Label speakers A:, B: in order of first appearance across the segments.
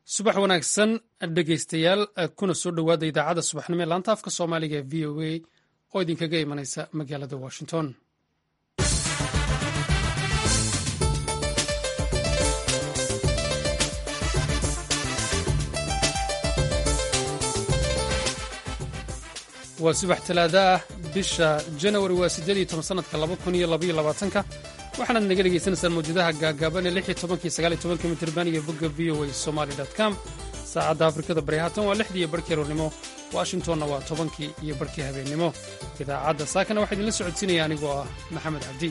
A: subax wanaagsan dhegaystayaal kuna soo dhowaada idaacadda subaxnimo ee laanta afka soomaaliga ee v o a oo idinkaga imanaysa magaalada washington waa subax talaada ah bisha janawari waa siddeed iyo toban sanadka laba kun iyo labaiyo labaatanka waxaanaad naga dhegaysanaysaan mawjadaha gaagaaban ee lix iyo tobankii sagaal iyo tobanka mitirban iyo bogga v o a somali com saacadda afrikada bari haatan waa lixdii iyo barhkii aroornimo washingtonna waa tobankii iyo barhkii habeennimo idaacadda saakana waxaa idinla socodsiinaya anigoo ah maxamed cabdi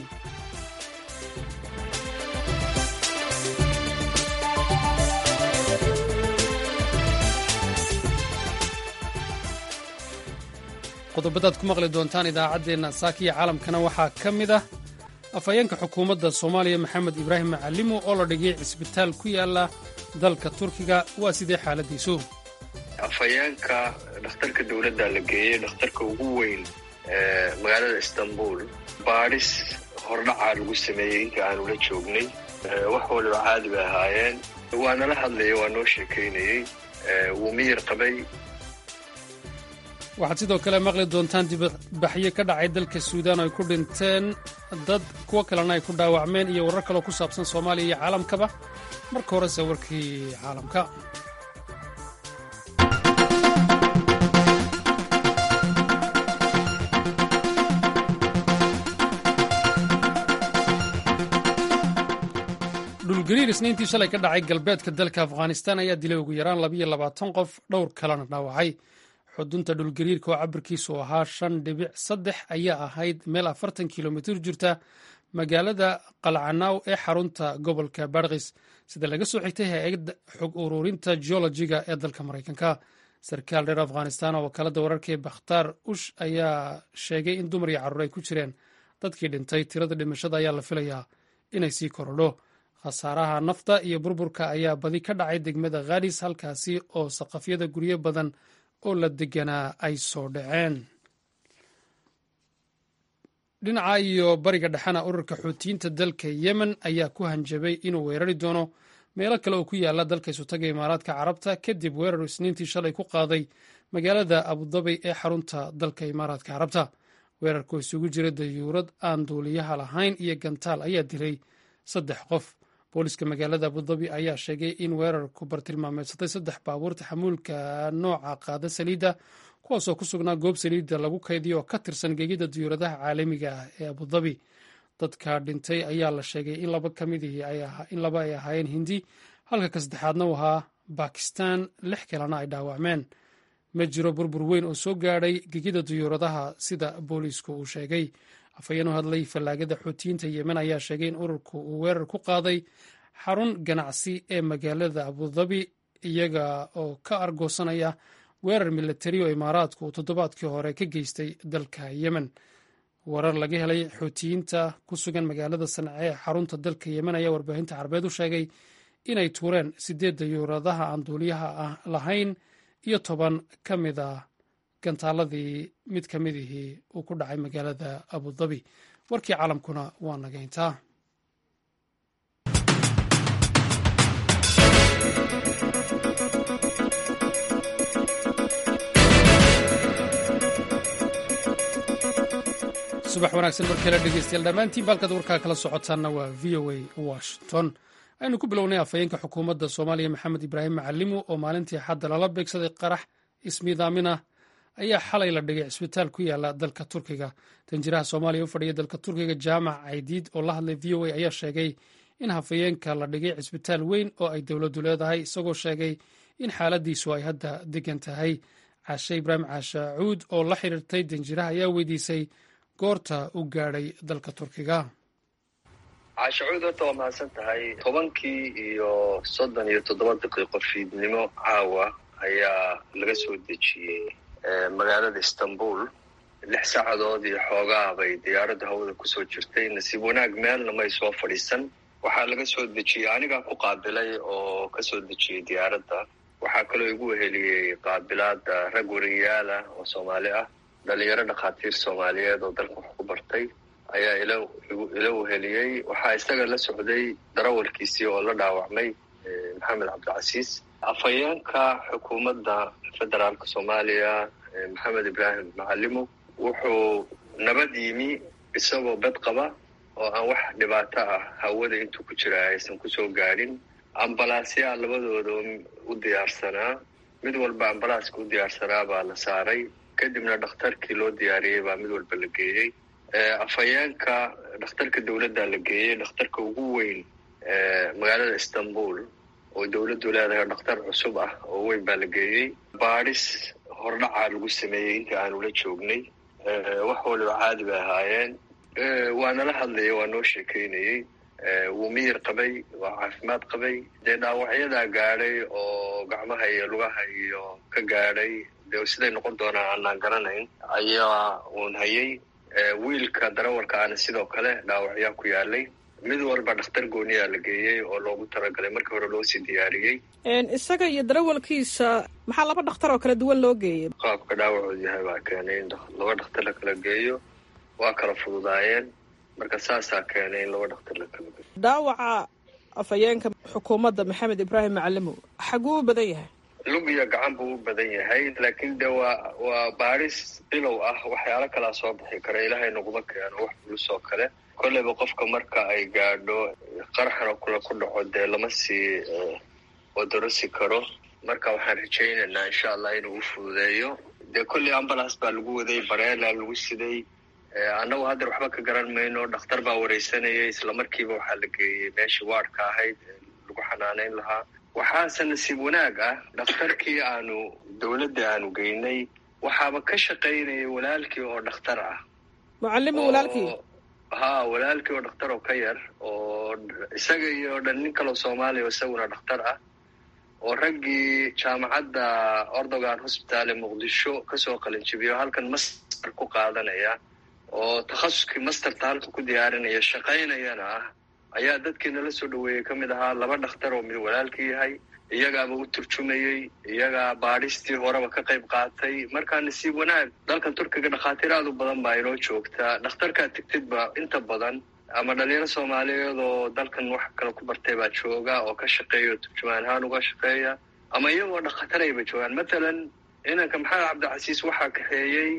A: qodobadaad ku maqli doontaan idaacaddeenna saakiya caalamkana waxaa ka mid ah afhayeenka xukuumadda soomaaliya maxamed ibraahim macalimo oo la dhigay cisbitaal ku yaala dalka turkiga waa sidee xaaladiisu
B: afhayeenka dhakhtarka dowladda la geeyey dhakhtarka ugu weyn ee magaalada istanbul baadhis hordhacaa lagu sameeyey inta aanu la joognay wax waliba caadi bay ahaayeen waa nala hadlayay waa noo sheekaynayey wuu miyir qabay
A: waxaad sidoo kale maqli doontaan dibadbaxyo ka dhacay dalka suudaan oo ay ku dhinteen dad kuwo kalena ay ku dhaawacmeen iyo warar kaloo ku saabsan soomaaliya iyo caalamkaba marka horese warkii caalamka dhulgariir isniintii shalay ka dhacay galbeedka dalka afghanistan ayaa dilay ugu yaraan labiyo labaatan qof dhowr kalena dhaawacay xudunta dhulgariirka oo cabirkiisu ahaa shan dhibic saddex ayaa ahayd meel afartan kilomitir jirta magaalada qalcanaaw ee xarunta gobolka barkis sida laga soo xigtay hay-adda xog ururinta geologiga ee dalka maraykanka sarkaal reer afghanistan oo wakaalada wararka ee bakhtaar ush ayaa sheegay in dumar iyo carruur ay ku jireen dadkii dhintay tirada dhimashada ayaa la filayaa inay sii korodho khasaaraha nafta iyo burburka ayaa badi ka dhacay degmada khadis halkaasi oo saqafyada guryo badan oo la deganaa ay soo dhaceen dhinaca iyo bariga dhexena ururka xuutiyiinta dalka yemen ayaa ku hanjabay inuu weerari doono meelo kale oo ku yaala dalka isutaga imaaraadka carabta kadib weerar isniintii shalay ku qaaday magaalada abudabi ee xarunta dalka imaaraadka carabta weerarkoo isugu jira dayuurad aan duuliyaha lahayn iyo gantaal ayaa dilay saddex qof booliska magaalada abudabi ayaa sheegay in weerarku bartilmaameedsaday saddex baabuurta xamuulka nooca qaada saliidda kuwaasoo ku sugnaa goob saliidda lagu kaydiyo oo ka tirsan gegida diyuuradaha caalamiga ah ee abudabi dadka dhintay ayaa la sheegay in laba kamidihii in laba ay ahaayeen hindi halka ka saddexaadna u ahaa bakistan lix kalena ay dhaawacmeen ma jiro burbur weyn oo soo gaadhay gegida diyuuradaha sida booliisku uu sheegay afhayeen u hadlay fallaagada xuutiyiinta yemen ayaa sheegay in ururku uu weerar ku qaaday xarun ganacsi ee magaalada abudabi iyaga oo ka argoosanaya weerar milatari oo imaaraadku uu toddobaadkii hore ka geystay dalka yemen warar laga helay xuutiyiinta ku sugan magaalada sanca ee xarunta dalka yemen ayaa warbaahinta carabeed u sheegay inay tuureen sideed dayuuradaha aan duuliyaha ah lahayn iyo toban ka mid a gantaaladii mid ka midihii uu ku dhacay magaalada abudabi warkii caalamkuna waa nagayntaa subax wanaagsan mar kale dhegeystayaal dhammaantiin baalkaad warkaa kala socotaanna waa v o a washington aynu ku bilownay afhayeenka xukuumadda soomaaliya maxamed ibraahim macalimo oo maalintii xadda lala beegsaday qarax ismiidaamin ah ayaa xalay la dhigay cisbitaal ku yaala dalka turkiga danjiraha soomaaliya u fadhiya dalka turkiga jaamac caydiid oo la hadlay v o a ayaa sheegay in hafayeenka la dhigay cisbitaal weyn oo ay dowladdu leedahay isagoo sheegay in xaaladiisu ay hadda degan tahay caashe ibraahim caashe cuud oo la xiriirtay danjiraha ayaa weydiisay goorta u gaadhay dalka turkiga
B: caashacuud horta waa mahadsan tahay tobankii iyo soddon iyo toddoba daqiiqo fiidnimo caawa ayaa laga soo dejiyey magaalada istanbul lix saacadood iyo xoogaa bay diyaaradda hawada kusoo jirtay nasiib wanaag meelna may soo fadhiisan waxaa laga soo dejiyey anigaa ku qaabilay oo kasoo dejiyey diyaaradda waxaa kaloo igu weheliyey qaabilaada rag wariyaala oo soomaali ah dhalinyaro dhakhaatiir soomaaliyeed oo dalka wax ku bartay ayaa ila weheliyey waxaa isaga la socday darawalkiisii oo la dhaawacmay maxamed cabdicasiis afhayeenka xukuumadda federaalka soomaaliya maxamed ibraahim macalimo wuxuu nabad yimi isagoo bad qaba oo aan wax dhibaato ah hawada intuu ku jira aysan kusoo gaadhin ambalaasyaa labadooda u diyaarsanaa mid walba ambalaaska u diyaarsanaa baa la saaray kadibna dhakhtarkii loo diyaariyey baa mid walba la geeyey afhayeenka dhakhtarka dowladda la geeyey dhakhtarka ugu weyn magaalada istanbul oo dowladdu leedahay dhakhtar cusub ah oo weyn baa la geeyey baadhis hordhacaa lagu sameeyey inta aanu la joognay wax waliba caadi bay ahaayeen waa nala hadlaya waa noo sheekeynayey wuu miyir qabay waa caafimaad qabay dee dhaawacyadaa gaadhay oo gacmaha iyo lugaha iyo ka gaadhay dee siday noqon doonaan aanaan garanayn ayaa uun hayay wiilka darawalka aana sidoo kale dhaawacyaa ku yaalay mid walba dhakhtar gooniyaa la geeyey oo loogu talagalay markii hore loo sii diyaariyey
C: isaga iyo darawalkiisa maxaa laba dhakhtar oo kala duwan loo geeyey
B: qaabka dhaawacoodu yahay baa keenay in laba dhakhtar la kala geeyo waa kala fududaayeen marka saasaa keenay in laba dhakhtar la kala geeyo
C: dhaawaca afhayeenka xukuumadda maxamed ibraahim macalimo xaguu u badan yahay
B: lug iyo gacan buu u badan yahay laakiin de waa waa baadhis bilow ah waxyaalo kalaa soo bixi kara ilaahay naguma keeno wax bulus oo kale kolleyba qofka marka ay gaadho qaraxan oo kule ku dhaco dee lama sii odorosi karo marka waxaan rajaynaynaa insha allah inuu u fududeeyo dee kolley ambulance baa lagu waday bareela lagu siday annagu haddeer waxba ka garan mayno dhakhtar baa wareysanayay islamarkiiba waxaa la geeyey meeshii waadhka ahayd lagu xanaaneyn lahaa waxaase nasiib wanaag ah dhakhtarkii aanu dowladda aanu geynay waxaaba ka shaqaynayay walaalkii oo dhakhtar ah
C: mucalimi walaalkii
B: ha walaalkii oo dhakhtar oo ka yar oo isaga iyo dhan nin kaloo soomaaliya oo isaguna dhakhtar ah oo raggii jaamacadda ordogan hosbitaal ee muqdisho kasoo qalinjibiyo halkan master ku qaadanaya oo takhasuskii masterta halka ku diyaarinaya shaqaynayana ah ayaa dadkii nala soo dhaweeyey ka mid ahaa laba dhakhtar oo mid walaalkii yahay iyagaaba u turjumayey iyagaa baadhistii horeba ka qayb qaatay markaa nasiib wanaag dalkan turkiga dhakhaatiir aad u badan baa inoo joogtaa dhakhtarkaa tegtidba inta badan ama dhalinyaro soomaaliyeed oo dalkan wax kale ku bartay baa jooga oo ka shaqeeya oo turjumaan ahaan uga shaqeeya ama iyagoo dhakhatarayba joogaan mathalan inanka maxamed cabdicasiis waxaa kaxeeyey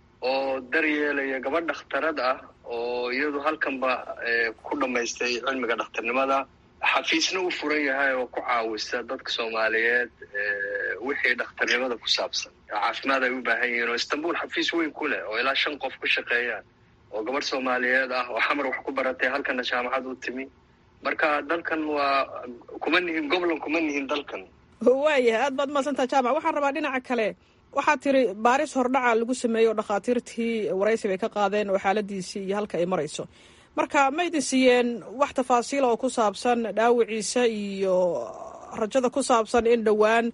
B: oo daryeelaya gabadh dhakhtarad ah oo iyadu halkanba ku dhammaystay cilmiga dhakhtarnimada xafiisna u furan yahay oo ku caawisa dadka soomaaliyeed wixii dhakhtarnimada ku saabsan caafimaad ay u baahan yihiin oo istanbul xafiis weyn ku leh oo ilaa shan qof ku shaqeeyaan oo gabadh soomaaliyeed ah oo xamar wax ku baratay halkana jaamacad u timi marka dalkan waa kuma nihin goblan kuma nihin dalkan
C: waayahay aad baad mahadsantaha jaamac waxaan rabaa dhinaca kale waxaad tiri baaris hordhaca lagu sameeyey oo dhakhaatiirtii waraysi bay ka qaadeen oo xaaladiisii iyo halka ay marayso marka ma idin siiyeen wax tafaasiila oo ku saabsan dhaawiciisa iyo rajada ku saabsan in dhowaan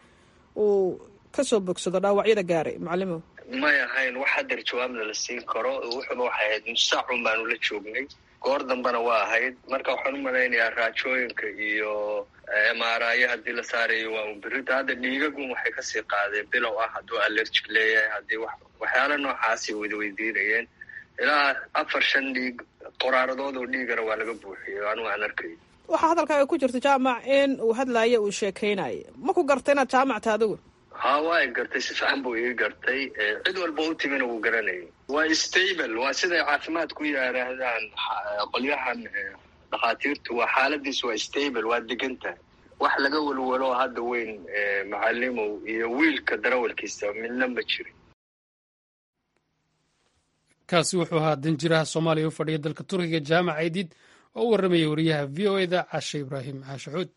C: uu kasoo bogsado dhaawacyada gaaray macalimo
B: may ahayn wax hadeer jawaabna la siin karo wuxuba waxay ahayd musaacun baanu la joognay goor dambena waa ahayd marka waxaan u malaynayaa raajooyinka iyo emaaraayo haddii la saarayo waa un berita hadda dhiigagun waxay kasii qaadeen bilow ah hadduu allergic leeyahay haddii wax waxyaala noocaasi wada weydiinayeen ilaa afar shan dhiig qoraaradood oo dhiigana waa laga buuxiyey anugu aan arkay
C: waxaa hadalkaaga ku jirta jaamac in uu hadlaayo uu sheekaynayo ma ku garta inaad jaamacta adigu
B: ha waa i gartay si fiican buu ii gartay cid walba u timina wuu garanayay waa stable waa siday caafimaad ku yidhaahdaan qolyahan dhakhaatiirtu waa xaaladiisu waa stable waa degan tahay wax laga welwelo hadda weyn macalimow iyo wiilka darawalkiisa midna ma jirin
A: kaasi wuxuu ahaa danjiraha soomaaliya u fadhiya dalka turkiga jaamac aydid oo u warramaya wariyaha v o eda cashe ibraahim caashacuud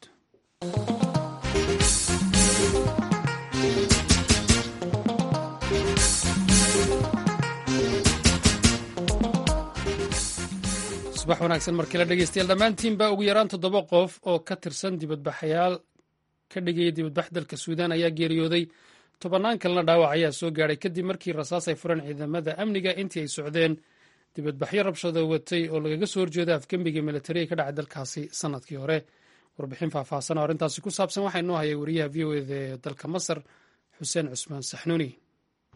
A: subax wanaagsan markale dhegeystayaal dhammaantiinba ugu yaraan toddoba qof oo ka tirsan dibadbaxayaal ka dhigaya dibadbax dalka suudaan ayaa geeriyooday tobannaan kalena dhaawac ayaa soo gaadhay kadib markii rasaas ay fureen ciidamada amniga intii ay socdeen dibadbaxyo rabshado watay oo lagaga soo horjeeda afgembiga militariga ka dhacay dalkaasi sanadkii hore warbixin faahfaahsan oo arrintaasi ku saabsan waxaa inoo hayay wariyaha v o eda ee dalka masar xuseen cusmaan saxnuuni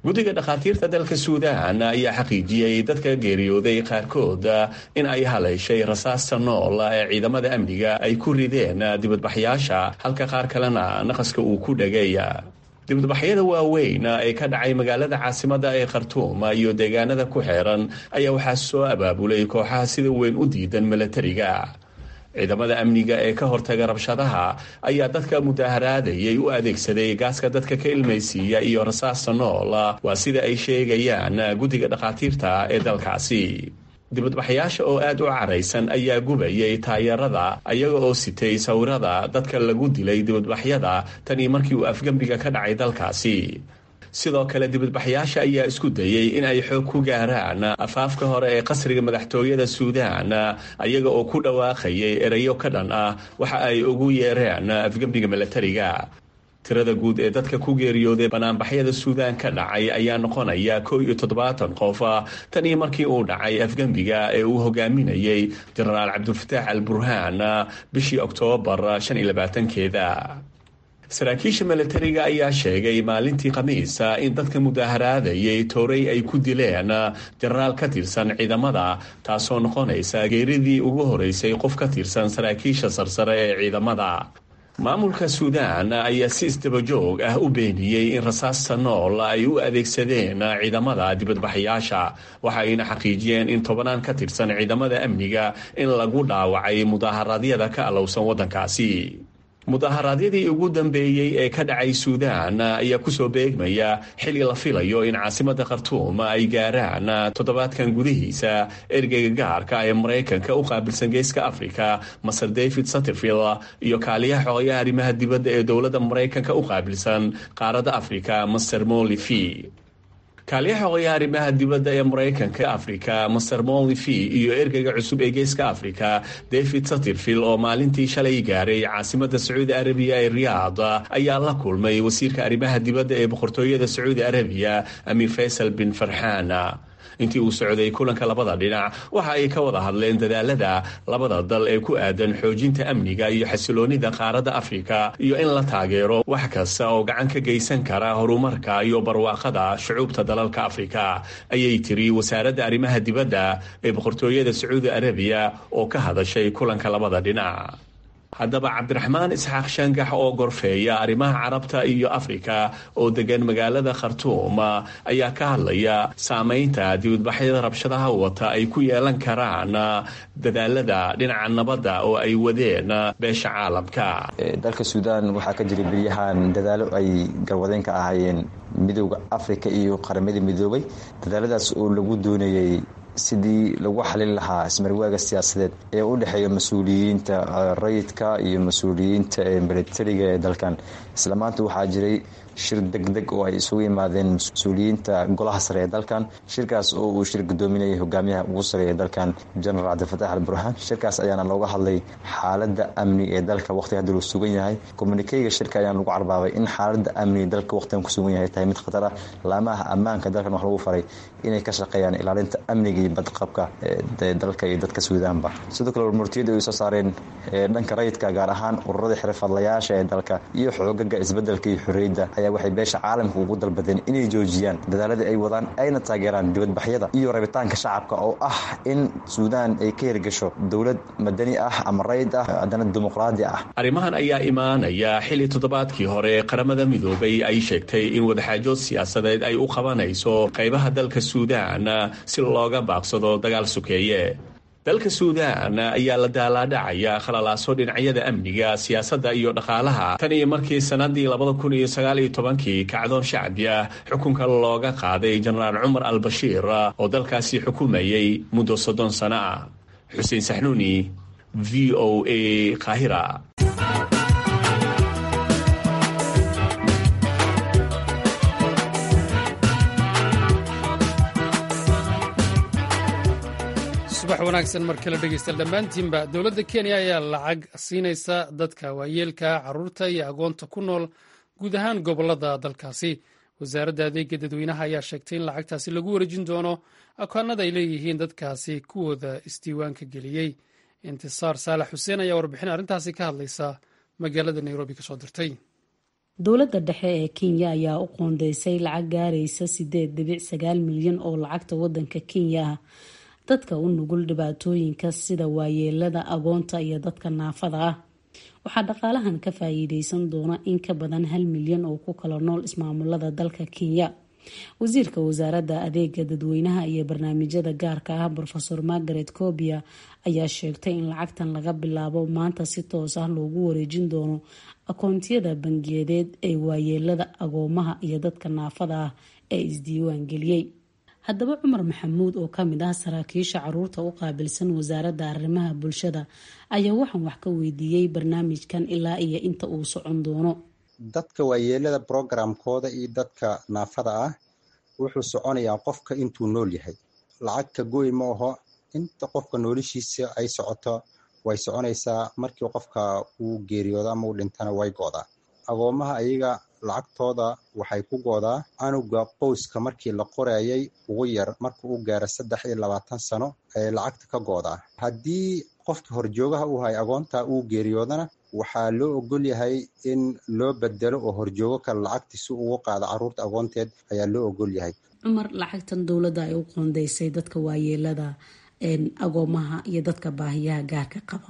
D: guddiga dhakhaatiirta dalka suudaan ayaa xaqiijiyey dadka geeriyooday qaarkood in ay haleyshay rasaasta nool ee ciidamada amniga ay ku rideen dibadbaxyaasha halka qaar kalena naqaska uu ku dhegay dibadbaxyada waaweyn ee ka dhacay magaalada caasimada ee khartuum iyo deegaanada ku xeeran ayaa waxaa soo abaabulay kooxaha sida weyn u diidan milatariga ciidamada amniga ee ka hortaga rabshadaha ayaa dadka mudaharaadayay u adeegsaday gaaska dadka ka ilmaysiiya iyo rasaasta nool waa sida ay sheegayaan guddiga dhakhaatiirta ee dalkaasi dibadbaxyaasha oo aad u caraysan ayaa gubayay taayarada ayaga oo sitay sawirada dadka lagu dilay dibadbaxyada tanii markii uu afgembiga ka dhacay dalkaasi sidoo kale dibadbaxyaasha ayaa isku dayey in ay xoog ku gaaraan afaafka hore ee qasriga madaxtooyada suudaan ayaga oo ku dhawaaqayay erayo ka dhan ah waxa ay ugu yeereen afgembiga milatariga tirada guud ee dadka ku geeriyooday banaanbaxyada suudaan ka dhacay ayaa noqonaya kow iyo toddobaatan qof tanii markii uu dhacay afgembiga ee uu hogaaminayey jenaraal cabdulfataax al burhaan bishii oktoobar shan iyo labaatankeeda saraakiisha milatariga ayaa sheegay maalintii khamiisa in dadka mudaharaadayay tooray ay ku dileen jenaraal ka tirsan ciidamada taasoo noqonaysa geeridii ugu horeysay qof ka tirsan saraakiisha sarsare ee ciidamada maamulka suudaan ayaa si isdabajoog ah u beeniyey in rasaasta nool ay u adeegsadeen ciidamada dibadbaxyaasha waxayna xaqiijiyeen in tobanaan ka tirsan ciidamada amniga in lagu dhaawacay mudaharaadyada ka alowsan waddankaasi mudaharaadyadii ugu dambeeyey ee ka dhacay suudaan ayaa kusoo beegmaya xili la filayo in caasimada khartuum ay gaaraan toddobaadkan gudihiisa ergeyga gaarka ee maraykanka u qaabilsan geeska africa maser david satterfield iyo kaaliyaha xogayaha arrimaha dibadda ee dowladda maraykanka u qaabilsan qaaradda africa master molifi kaaliyaha xogayaha arrimaha dibadda ee maraykanka africa master molifi iyo ergeyga cusub ee geeska africa david satterfield oo maalintii shalay gaaray caasimada sacuudi arabiya ee riyaad ayaa la kulmay wasiirka arrimaha dibadda ee boqortooyada sacuudi arabiya amiir faysal bin farxaan intii uu socday kulanka labada dhinac waxa ay ka wada hadleen dadaalada labada dal ee ku aadan xoojinta amniga iyo xasiloonida qaaradda afrika iyo in la taageero wax kasta oo gacan ka geysan kara horumarka iyo barwaaqada shucuubta dalalka afrika ayay tiri wasaaradda arrimaha dibadda ee boqortooyada sacuudi arabiya oo ka hadashay kulanka labada dhinac haddaba cabdiraxmaan isxaaq shangax oo gorfeeya arrimaha carabta iyo afrika oo degan magaalada khartuum ayaa ka hadlaya saameynta dibadbaxyada rabshadaha wata ay ku yeelan karaan dadaalada dhinaca nabadda oo ay wadeen beesha caalamka
E: dalka suudaan waxaa ka jiray beryahan dadaalo ay garwadeen ka ahaayeen midooda afrika iyo qaramadii midoobay dadaaladaas oo lagu doonayay sidii lagu xalin lahaa ismarwaaga siyaasadeed ee u dhexeeya mas-uuliyiinta rayidka iyo mas-uuliyiinta milatariga ee dalkan isla maanta waxaa jiray shir degdeg oo ay isugu yimaadeen mas-uuliyiinta golaha sare ee dalkan shirkaas oo uu shir gudoominayay hogaamiyaha ugu sareeya dalkan jenaraal cabdilfatax al burhaan shirkaas ayaana looga hadlay xaalada amni ee dalka waqtiga hadda luu sugan yahay kommunikeyga shirka ayaana lagu carbaabay in xaalada amni dalka waqtigan ku sugan yahay tahay mid khatar ah laamaha ammaanka dalkan wax lagu faray inay ka shaqeeyaan ilaalinta amniga iyo badqabka dalka iyo dadka suudaanba sidoo kale warmurtiyada ay soo saareen dhanka rayidka gaar ahaan ururada xirfadlayaasha ee dalka iyo xoogaga isbedelka iyo xorriyadda ayaa waxay beesha caalamka ugu dalbadeen inay joojiyaan dadaaladii ay wadaan ayna taageeraan dibadbaxyada iyo rabitaanka shacabka oo ah in suudaan ay ka hirgasho dowlad madani ah ama rayid ah haddana dimuqraadi ah
D: arrimahan ayaa imaanaya xili toddobaadkii hore qaramada midoobay ay sheegtay in wadaxaajood siyaasadeed ay u qabanayso qaybaha dalka suudaan si looga baaqsado dagaal sukeeye dalka suudaan ayaa la daalaadhacaya khalalaaso dhinacyada amniga siyaasadda iyo dhaqaalaha tan iyo markii sannaddii labada kun iyo sagaal iyo tobankii kacdoon shacbi ah xukunka looga qaaday jenaraal cumar al bashiir oo dalkaasi xukumayay muddo soddon sano ah xuseen saxnuuni v o a qaahira
A: subax wanaagsan mar kale dhegeystayaal dhammaantiinba dowladda kenya ayaa lacag siinaysa dadka waayeelka caruurta iyo agoonta ku nool guud ahaan gobolada dalkaasi wasaaradda adeega dadweynaha ayaa sheegtay in lacagtaasi lagu wareejin doono akoonada ay leeyihiin dadkaasi kuwooda isdiiwaanka geliyey intisaar saalax xuseen ayaa warbixin arrintaasi ka hadlaysa magaalada nairobi kasoo dirtay
F: dowladda dhexe ee kenya ayaa u qoondeysay lacag gaaraysa sideed dhibic sagaal milyan oo lacagta wadanka kenya ah dadka u nugul dhibaatooyinka sida waayeelada agoonta iyo dadka naafada ah waxaa dhaqaalahan ka faa'iideysan doona in ka badan hal milyan oo ku kala nool ismaamulada dalka kenya wasiirka wasaaradda adeega dadweynaha iyo barnaamijyada gaarka ah rofeor margaret cobia ayaa sheegtay in lacagtan laga bilaabo maanta si toos ah loogu wareejin doono akoontiyada bangiyadeed ee waayeelada agoomaha iyo dadka naafada ah ee isdiiwaan geliyey haddaba cumar maxamuud oo kamid ah saraakiisha caruurta u qaabilsan wasaaradda arrimaha bulshada ayaa waxaan wax ka weydiiyey barnaamijkan ilaa iyo inta uu socon doono
G: dadka waayeelada brogramkooda iyo dadka naafada ah wuxuu soconayaa qofka intuu nool yahay lacag ka goy ma aho inta qofka noolishiisa ay socoto way soconaysaa markii qofka uu geeriyoodo ama uu dhintana way goodaa agoomaha ayaga lacagtooda waxay ku goodaa anuga qoyska markii la qorayay ugu yar marka uu gaaro saddex iyo labaatan sano ayay lacagta ka goodaa haddii qofka horjoogaha uu hay agoonta uu geeriyoodana waxaa loo ogol yahay in loo bedelo oo horjoogo kale lacagti si ugu qaado caruurta agoonteed ayaa loo ogol yahay
F: cumar lacagtan dowladda ay u qoondeysay dadka waayeelada agoomaha iyo dadka baahiyaha gaarka qaba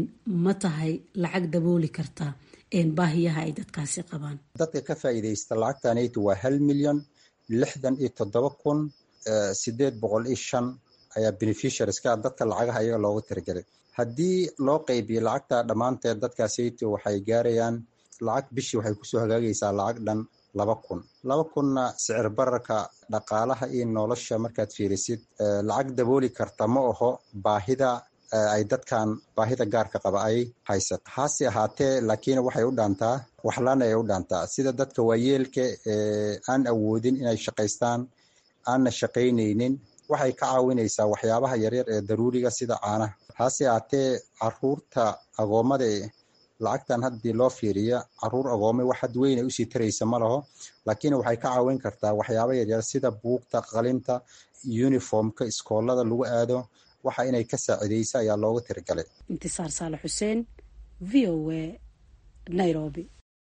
F: ma tahay lacag dabooli karta baahiyaha ay dadkaasi qabaan
G: dadka ka faa'iidaysta lacagtanaytu waa hal milyan lixdan iyo toddoba kun sideed boqol iyo shan ayaa beneficiarieska dadka lacagaha ayaga loogu tiragelay haddii loo qaybiyo lacagta dhammaanteed dadkaasaytu waxay gaarayaan lacag bishii waxay kusoo hagaagaysaa lacag dhan laba kun laba kunna sicir bararka dhaqaalaha iyo nolosha markaad fiirisid lacag dabooli karta ma aho baahida ay dadkan baahida gaarka qaba ay haysato hase ahaatee laakiin waxay u dhaantaa waxlaan ay u dhaantaa sida dadka waayeelka ee aan awoodin inay shaqaystaan aanna shaqaynaynin waxay ka caawinaysaa waxyaabaha yaryar ee daruuriga sida caanaha hase ahaatee caruurta agoomada lacagtan haddii loo fiiriya caruur agoomay wax had weynay usii taraysa ma laho laakiin waxay ka caawin kartaa waxyaaba yaryar sida buugta qalinta uniformka iskoolada lagu aado waxa inay ka saacidaysa ayaa loogu tirigalay
F: intisaar saalax xuseen v o a nairobi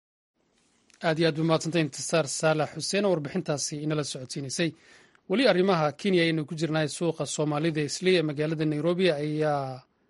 A: aad iyo aad ba mahadsantay intisaar saalax xuseen oo warbixintaasi inala socodsiinaysay weli arrimaha kenya ayaynu ku jirnahay suuqa soomaalida isli ee magaalada nairobi ayaa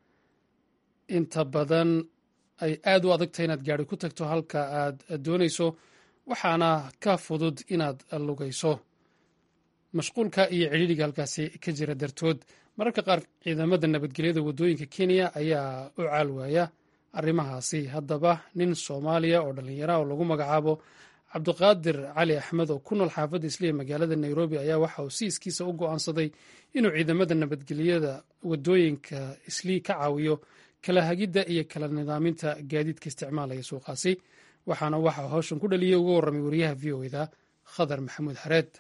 A: inta badan ay aad u adagtahay inaad gaari ku tagto halka aad doonayso waxaana ka fudud inaad lugayso mashquulka iyo cidhiidhiga halkaasi ka jira dartood mararka qaar ciidamada nabadgelyada waddooyinka kenya ayaa u caalwaaya arrimahaasi haddaba nin soomaaliya oo dhallinyara oo lagu magacaabo cabdiqaadir cali axmed oo ku nool xaafadda isliya magaalada nairobi ayaa waxa uu si iskiisa u go'aansaday inuu ciidamada nabadgelyada waddooyinka islii ka caawiyo kala hagidda iyo kala nidaaminta gaadiidka isticmaalaya suuqaasi waxaana waxa hawshan ku dhaliyay uga warramay wariyaha v o eda khadar maxamuud xareed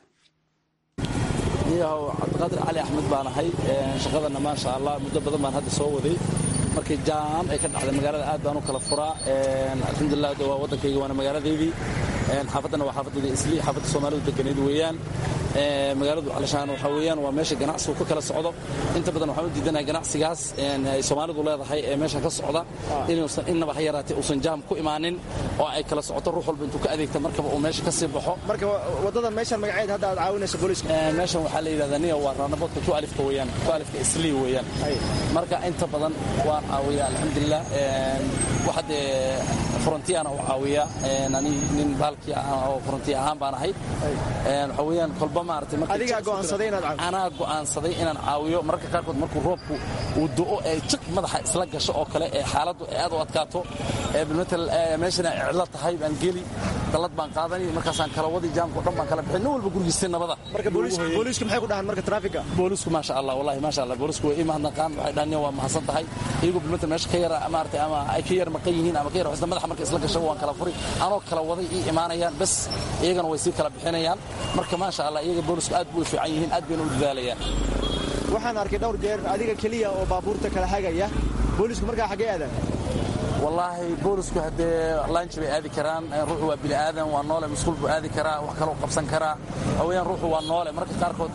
H: niyahow cabdiqaadir cali axmed baan ahay shaqadana maasha allah muddo badan baan hadda soo waday markii jaam ay ka dhacday magaalada aad baan u kala furaa alxamdulilah de waa waddankayga waana magaaladeydii xaafaddana waa xaafaddayda isli xaafadda soomaalidu deganeed weeyaan magaaladu alashaan waxaa weeyaan waa meesha ganacsigu ka kala socdo inta badan waxaan u diidanahay ganacsigaas ay soomaalidu leedahay ee meesha ka socda inuusan innaba ha yaraatee uusan jaam ku imaanin oo ay kala socoto ruux walba intuu ka adeegta markaba uu meesha ka sii baxo
I: marka waddadan meeshan magaceed hadda aad caawinayso booliiska
H: meeshan waxaa la yidhahdaa niya waa raanaboodka tualifka weeyaan tualifka islii weeyaan marka inta badan waan caawiya alxamdulilah waxa dee frontiana u caawiya ani nin baalkii oo fronti ahaan baan ahay waxa weeyaan kolba maaragtay
I: adigaa go'aansaday inaad caawiyo
H: anaa go'aansaday inaan caawiyo mararka qaarkood markuu roobku uu do'o ee jiq madaxa isla gasho oo kale ee xaaladdu ay aad u adkaato ee bilmatal meeshana ay cidlo tahay baan geli dallad baan qaadanay markaasaan kala wadi jaamka o dhan baan kala bixin nin walba gurigiisay nabada
I: marka booliisku maxay ku dhahaan marka traafiga
H: boolisku maasha allah wallahi maasha allah boolisku way ii mahadnaqaan waxay dhahan waa mahadsan tahay iyagoo bilmatal meesha ka yara maaragtay ama ay ka yar maqan yihiin ama ka yar xusna madaxa marka isla gasho waan kala furi anoo kala waday ii imaanayaan bas iyagana way sii kala bixinayaan marka maasha allah iyaga boolisku aad buu fiican yihiin aad bayna u dadaalayaan
I: waxaan arkay dhowr jeer adiga keliya oo baabuurta kala hagaya boolisku markaa xaggee aadaan
H: wallaahi boolisku haddee lanji bay aadi karaan ruuxu waa bini aadan waa noole musquul buu aadi karaa wax kaloo qabsan karaa hawayaan ruuxu waa noole marka qaarkood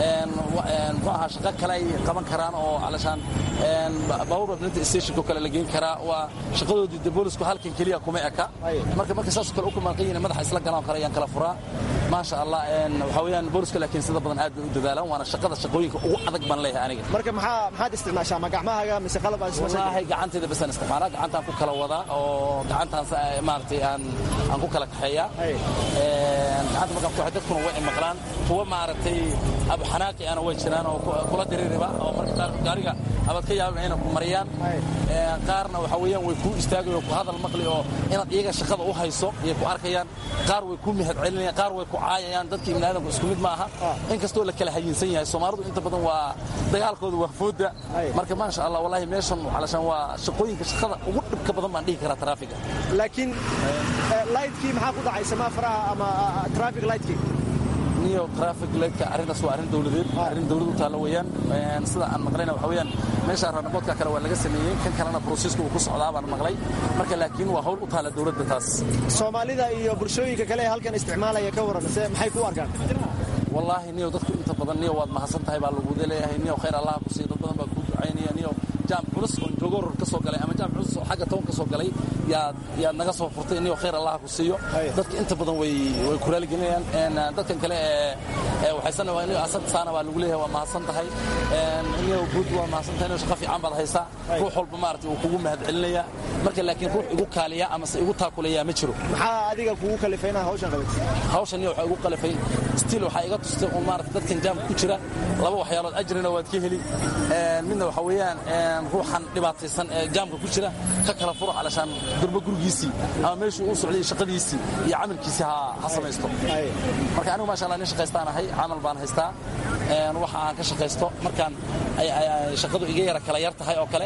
H: muxuu ahaa shaqo kale ay qaban karaan oo alashaan baabuur wadnanta stationko kale la geyn karaa waa shaqadoodii de boolisku halkan keliya kuma eka marka marka saasoo kale u kumaaqan yihin madaxa isla galaan kale ayaan kala furaa maasha allah waxaa weeyaan booliska laakiin sida badan aad bay u dadaalaan waana shaqada shaqooyinka ugu adag baan leeyahay aniga
I: marka maxaa maxaad isticmaashaa ma gacmahaaga mise qalab aad
H: wallaahi gacantayda basaan isticmaalaa gacantaan ku kala wadaa oo gacantaan maaragtay aan aan ku kala kaxeeyaa gacanta markaan ku dadkuna way maqlaan kuwa maaragtay abuxanaaqi ana way jiraan oo kula diririba oo marka qaar gaariga abaad ka yaabin inay ku mariyaan qaarna waxa weeyaan way kuu istaagayo ku hadal maqli oo inaad iyaga shaqada u hayso ayay ku arkayaan qaar way kuu mahad celinayaan qaar way ku caayayaan dadka ibni aadamku isku mid ma aha inkastoo la kala hayinsan yahay soomaalidu inta badan waa dagaalkooda waa fooda marka maasha allah wallahi meeshan alashaan waa shaqooyinka shaqada ugu dhibka badan baan dhihi karaa taraafiga
I: laakiin lightkii maxaa ku dhacay samaa faraha ama traffic lightkii
H: niyo traffic lightka arrintaas waa arrin dawladeed arrin dawlad u taalla weeyaan sida aan maqlayna waxa weeyaan meesha ranaboodka kale waa laga sameeyey kan kalena brosiiska uu ku socdaa baan maqlay marka laakiin waa hawl u taalla dawladda taas
I: soomaalida iyo bulshooyinka kale ee halkan isticmaalaya ka waran se maxay ku arkaan
H: wallaahi niyo dadku inta badan niyo waad mahadsan tahay baa laguda leeyahay niyo khayr allah ku siiya dad badan baa kuu ducaynaya niyo jaam culus oo joogoror ka soo galay ama jaam culus oo xagga toban ka soo galay yaad yaad naga soo furtay niyo khayr allah ku siiyo dadka inta badan way way ku raaligelinayaan dadkan kale ee waxaysan niyo asad saana baa lagu leeyahay waa mahadsan tahay niyo guud waa mahadsan tahay niyo shaqo fiican baad haysaa ruux walba maaragtay uu kugu mahad celinaya marka laakiin ruux igu kaaliya ama se igu taakulaya ma jiro
I: maxaa adiga kugu kalifay inaad hawshan qabato
H: hawshan niyo waxaa igu qalifay stiil waxaa iga tustay oo maaragtay dadkan jaamka ku jira laba waxyaalood ajrina waad ka heli midna waxa weeyaan ruuxan dhibaataysan ee jaamka ku jira ka kala furo alashaan durba gurigiisii ama meeshuu u socday shaqadiisii iyo camalkiisii ha samaysto marka anigu maasha allah nin shaqaystaan ahay camal baan haystaa waxa aan ka shaqaysto markaan shaqadu iga yara kala yar tahay oo kale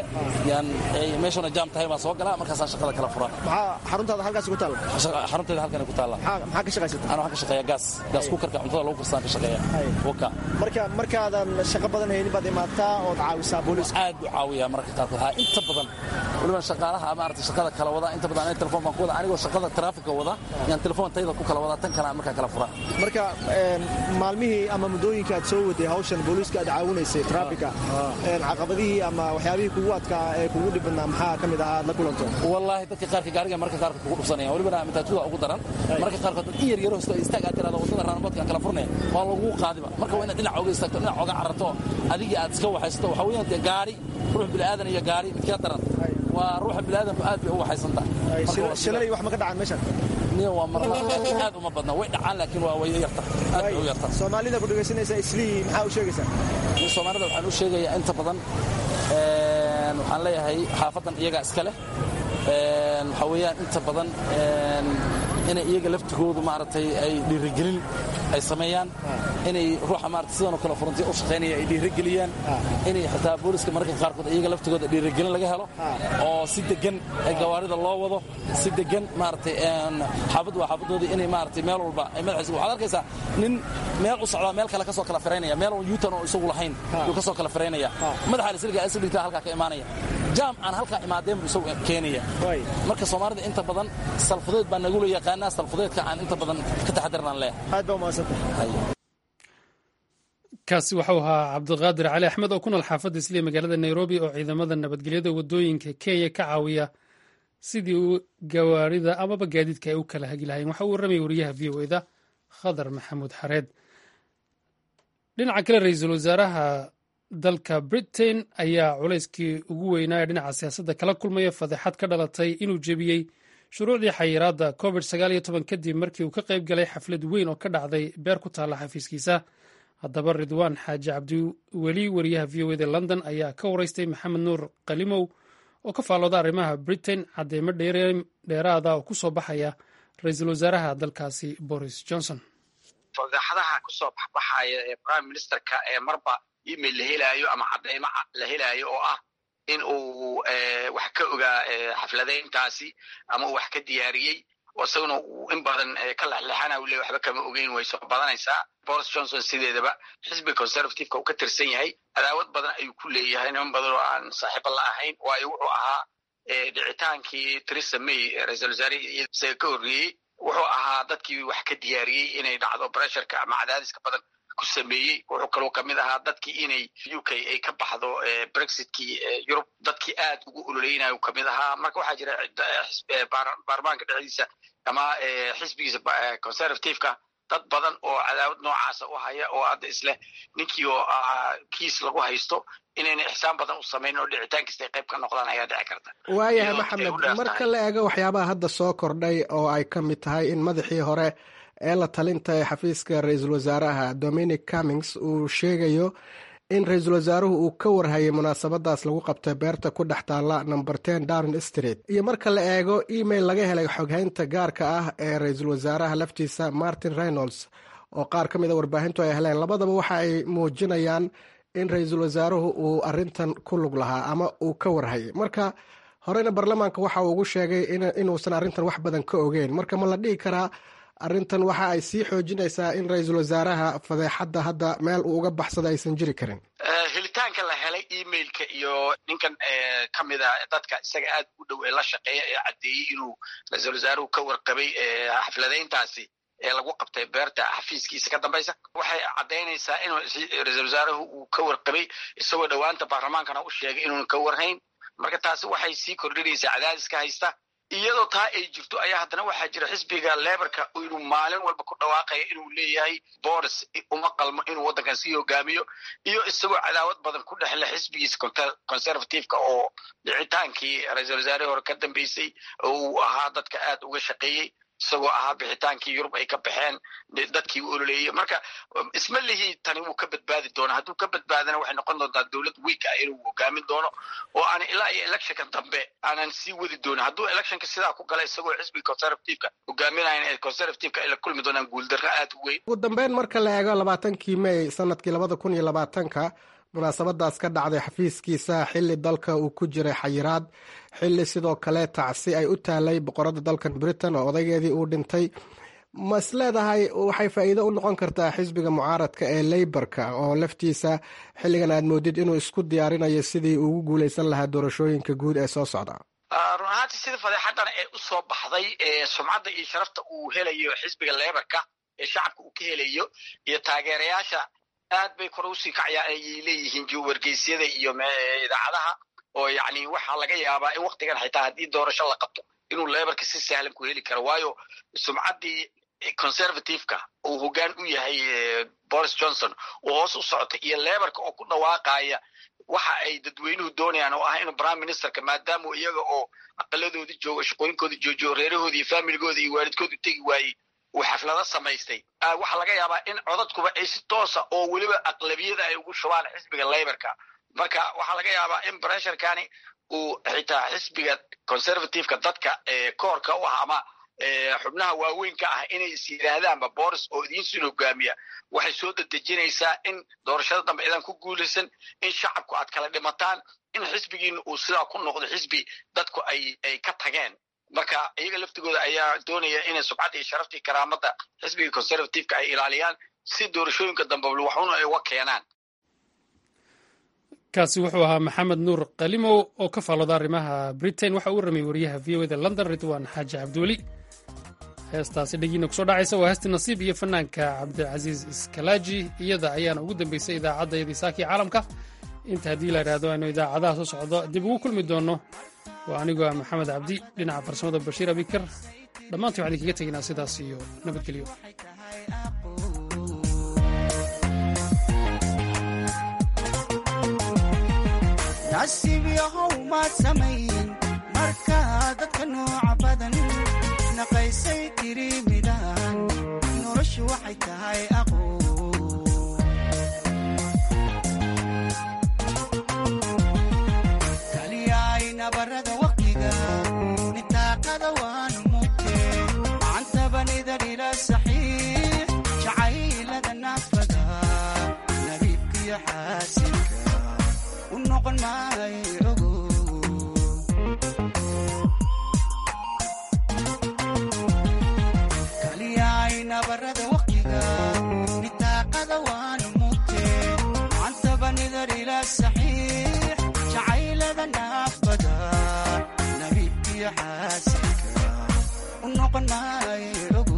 H: meeshuna jaam tahay baan soo galaa markaasaan shaqada kala furaa
I: maxaa xaruntaada halkaasi ku taalla
H: xarunteeda halkan ku taalla
I: maxaa ka shaqaysata
H: ana waxaan ka shaqeeya gaas gaas kukarka cuntada lagu karsaan ka shaqeeya waka
I: marka markaadan shaqo badan haynin baad imaataa ood caawisaa booliiska
H: aad u caawiya mararka qaarkood ha inta badan waliba shaqaalaha maaragtay shaqada kala wada inta badan aniga telefoon baan ku wada anigoo shaqada taraafika wada yaan telefoon tayda ku kala wada tan kale markaa kala furaa
I: marka maalmihii ama muddooyinka aad soo waday hawshan booliiska aad caawinaysay traafika caqabadihii ama waxyaabihii kugu adkaa ee kugu dhibadnaa maxaa ka mid ahaa aad la kulanto
H: wallaahi dadka qaarka gaariga marka qaarkood kugu dhufsanaya walibana mataatuda ugu daran marka qaarkood dad in yar yaro isto istaag aad tirahdo wadada raanaboodka aan kala furnaya waa lagu qaadiba marka waa inaad dhinac oga istaagto dhinac oga cararto adigii aad iska waxaysato waxaa weeyaan dee gaari ruux bilaadan iyo gaari midkaa daran waa ruuxa bilaadanku aad bay u waxaysan tahay
I: shilalay wax ma ka dhacaan meeshan
H: niyo waa marna aad uma badna way dhacaan laakiin waa way yarta aad bay u yarta
I: soomaalida ku dhegaysanaysa islii maxaa u sheegaysaa
H: soomaalida waxaan u sheegayaa inta badan waxaan leeyahay xaafadan iyagaa iska leh waxaa weeyaan inta badan inay iyaga laftigoodu maaragtay ay dhiirigelin ay sameeyaan inay ruuxa maarata sidanoo kale frontiya u shaqaynaya ay dhiirigeliyaan inay xitaa booliska mararka qaarkood iyaga laftigooda dhiirigelin laga helo oo si degan gawaarida loo wado si degan maaragtay xaafaddu waa xaafadoodii inay maaragtay meel walba ay madaxiisa waxaad arkaysaa nin meel u socdaa meel kale ka soo kala firaynaya meel yuutan oo isagu lahayn yuu ka soo kala firaynaya madaxa isliga isligtaa halkaa ka imaanaya jaam aan halkaa imaadeen buu isagu keenaya marka soomaalida inta badan salfudeed baa nagula yaqaanaa salfudeedka aan inta badan ka taxadirnaan leeyahay
I: aad baa umahadsantahay
A: kaasi waxau ahaa cabdiqaadir cali axmed oo ku nool xaafadda isliya magaalada nairobi oo ciidamada nabadgelyada wadooyinka kenya ka caawiya sidii uu gawaarida amaba gaadiidka ay u kala hagi lahayn waxa uu warramaya wariyaha v o eda khadar maxamuud xareed dhinaca kale ra-iisul wasaaraha dalka britain ayaa culayskii ugu weynaa ee dhinaca siyaasadda kala kulmaya fadeexad ka dhalatay inuu jebiyey shuruucdii xayiraadda covid kadib markii uu ka qayb galay xaflad weyn oo ka dhacday beer ku taalla xafiiskiisa haddaba ridwaan xaaji cabdiweli wariyaha v o eda london ayaa ka waraystay maxamed nuur qalimow oo ka faallooda arrimaha britain caddeemo dheeraada oo ku soo baxaya ra-iisul wasaaraha dalkaasi boris johnson
J: fadeexadaha kusoo baxbaxaya ee prime ministerka ee marba email la helaayo ama cadeymo la helaayo oo ah in uu wax ka ogaa xafladayntaasi ama uu wax ka diyaariyey isaguna uu in badan ka lexlexana u le waxba kama ogeyn way soo badanaysaa boris johnson sideedaba xisbiga conservativeka uu ka tirsan yahay cadaawad badan ayuu ku leeyahay niman badan oo aan saaxiibo la ahayn waayo wuxuu ahaa dhicitaankii theresa may ra-iisul wasaarihii isaga ka horreeyey wuxuu ahaa dadkii wax ka diyaariyey inay dhacdo bresharka ama cadaadiska badan ku sameeyey wuxuu kaloo kamid ahaa dadkii inay u k ay ka baxdo brexitkii yurub dadkii aad ugu ololeynayo kamid ahaa marka waxaa jira baarlamaanka dhexdiisa ama xisbigiisa conservativeka dad badan oo cadaawad noocaasa u haya oo hadda isleh ninkii oo kiis lagu haysto inayna ixsaan badan u samayn oo dhicitaankiista ay qayb ka noqdaan ayaa dhici karta
K: waayahay maxamed marka la eego waxyaabaha hadda soo kordhay oo ay ka mid tahay in madaxii hore ee la talinta ee xafiiska ra-iisul wasaaraha dominic cummings uu sheegayo in ra-iisul wasaaruhu uu ka warhayay munaasabadaas lagu qabtay beerta ku dhex taalla number ten downing street iyo marka la eego email laga helay xoghaynta gaarka ah ee ra-iisul wasaaraha laftiisa martin reynolds oo qaar ka mid a warbaahintu ay heleen labadaba waxa ay muujinayaan in ra-iisul wasaaruhu uu arintan ku lug lahaa ama uu ka warhayay marka horeyna baarlamaanka waxa uu ugu sheegay inuusan arrintan wax badan ka ogeyn marka ma la dhihi karaa arrintan waxa ay sii xoojinaysaa in ra-iisul wasaaraha fadeexadda hadda meel uu uga baxsada aysan jiri karin
J: helitaanka la helay emailka iyo ninkan ka mid a dadka isaga aad u dhow ee la shaqeeya ee caddeeyey inuu ra-iisul wasaaruhu ka warqabay xafladayntaasi ee lagu qabtay beerta xafiiskiisa ka dambaysa waxay caddaynaysaa inuu ra-iisul wasaaruhu uu ka warqabay isagoo dhowaanta baarlamaankana u sheegay inuun ka warhayn marka taasi waxay sii kordhinaysaa cadaadiska haysta iyadoo taa ay jirto ayaa haddana waxaa jira xisbiga leberka inuu maalin walba ku dhawaaqaya inuu leeyahay boris uma qalmo inuu waddankan sii hogaamiyo iyo isagoo cadaawad badan ku dhexle xisbigiisa conservativeka oo dhicitaankii ra-iisul wasaarihii hore ka dambeysay oo uu ahaa dadka aad uga shaqeeyey isagoo ahaa bixitaankii yurub ay ka baxeen dadkii u ololeeyey marka isma lihii tani wuu ka badbaadi doona hadduu ka badbaadana waxay noqon doontaa dowlad week ah inuu hogaamin doono oo aan ilaa iyo electionka dambe aanan sii wadi doonin hadduu electionka sidaa ku gala isagoo xisbiga conservativeka hogaaminayan ee conservativeka ay la kulmi doonaan guuldarro aad u weyn
K: ugu dambeyn marka la eego labaatankii may sanadkii labada kun iyo labaatanka munaasabadaas ka dhacday xafiiskiisa xili dalka uu ku jiray xayiraad xili sidoo kale tacsi ay u taalay boqorada dalkan britain oo odaygeedii uu dhintay ma is leedahay waxay faa'iido u noqon kartaa xisbiga mucaaradka ee leyborka oo laftiisa xilligan aad moodid inuu isku diyaarinayo sidii ugu guuleysan lahaa doorashooyinka guud ee soo socda
J: run ahaantii sida fadeexadan ee u soo baxday ee sumcadda iyo sharafta uu helayo xisbiga leborka ee shacabka uu ka helayo iyo taageerayaasha aad bay kore usii kacayaan ayay leeyihiin wargeysyada iyo idaacadaha oo yacni waxaa laga yaabaa in waktigan xitaa haddii doorasho la qabto inuu leberka si sahlan ku heli karo waayo sumcaddii conservativeka uu hoggaan u yahay boris johnson oo hoos u socota iyo leberka oo ku dhawaaqaya waxa ay dadweynuhu doonayaan oo ah inuu prime ministerka maadaama iyaga oo aqaladoodii joogo shaqooyinkoodii joojiyo reerahoodii iyo faamiligooda iyo waalidkoodu tegi waayey uu xaflado samaystay waxaa laga yaabaa in codadkuba ay si toosa oo weliba aqlabiyada ay ugu shubaan xisbiga leberka marka waxaa laga yaabaa in bresherkani uu xitaa xisbiga conservativeka dadka koorka u ah ama xubnaha waaweynka ah inay is yidhaahdaanba boris oo idiinsin hogaamiya waxay soo dedejinaysaa in doorashada dambe idan ku guulaysan in shacabku aad kala dhimataan in xisbigiina uu sidaa ku noqdo xisbi dadku ay ay ka tageen marka iyaga laftigooda ayaa doonaya inay subcadda iyo sharaftii karaamada xisbiga conservativeka ay ilaaliyaan si doorashooyinka dambe waxuna ay uga keenaan
A: kaasi wuxuu ahaa maxamed nuur kalimow oo ka faallooda arrimaha britain waxa uu warramay wariyaha v o eda london ridwan xaaji cabdiweli heestaasi dhegiina kusoo dhacaysa waa heestii nasiib iyo fanaanka cabdilcasiis iskalaaji iyada ayaana ugu dambaysay idaacadda yadiisaakii caalamka inta haddii la idhaahdo aynu idaacadaha soo socdo dib ugu kulmi doonno waa anigoo ah maxamed cabdi dhinaca farsamada bashiir abikar dhammaantii waxaan idinkaga teginaa sidaas iyo nabadgelyo
L: nasiib yahow maad samayn markaa dadka nooca badan naqaysay tiri midaan noloshu waxay tahay aqo kaliyaay nabarada waqtiga nitaaqada waanu mugte macantabanida dhila saxiix jacaylada naafada nabiibkiyo xaasinka u noqon maayo ogo kaliyaay nabarada waqtiga nitaaqada waanu mugte macantabanida dhila saxiix jacaylada naafada banaaye